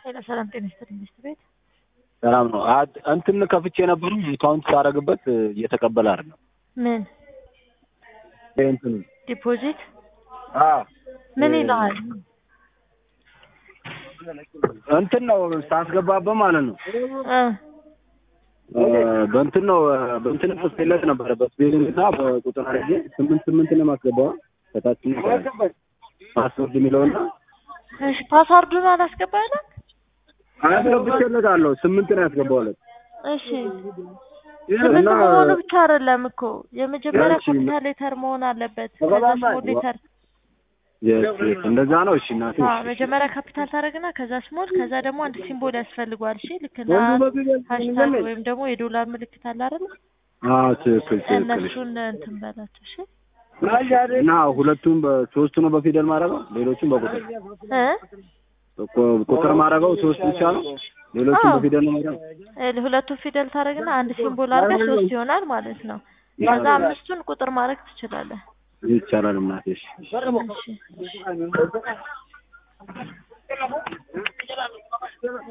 ኃይለ ሰላም ጤና ይስጥልኝ ሚስት ቤት ሰላም ነው። አድ- እንትን ከፍቼ ነበር አካውንት ሳረግበት እየተቀበለ አይደለም። ምን ይሄ እንትኑ ዲፖዚት አዎ ምን ይልሃል? እንትን ነው ሳስገባበት ማለት ነው እ እ በእንትን ነው በእንትን ጽፌለት ነበረ በስፔሊንግ እና በቁጥር አድርጌ ስምንት ስምንት ነው የማስገባው ከታች ፓስወርድ የሚለውና እሺ ፓስዋርዱን አላስገባለም? አስገብቼለታለሁ ስምንት ነው ያስገባውለት እሺ ስምንት እና መሆኑ ብቻ አይደለም እኮ የመጀመሪያ ያቺ- ካፒታል ሌተር መሆን አለበት። ከዛ ስሞል ሌተር የስ የስ እንደዛ ነው። እሺ እናቴ አዎ መጀመሪያ ካፒታል ታደርግና ከዛ ስሞል ከዛ ደግሞ አንድ ሲምቦል ያስፈልገዋል። እሺ ልክ ና ሃሽታግ ወይም ደግሞ የዶላር ምልክት አለ አይደል? አዎ ትክክል ትክክል። እነሱን እንትን በላቸው። እሺ እና ሁለቱም በሶስቱ ነው በፊደል ማድረገው ሌሎቹም በቁጥር እ ቁ- ቁጥር ማድረገው ሶስት ብቻ ነው። ሌሎቹም አዎ። በፊደል ነው ማድረገው። እ ሁለቱን ፊደል ታደርግና አንድ ሲምቦል አድርገህ ሶስት ይሆናል ማለት ነው። ከዛ አምስቱን ቁጥር ማድረግ ትችላለህ። ይቻላል እናቴ። እሺ እሺ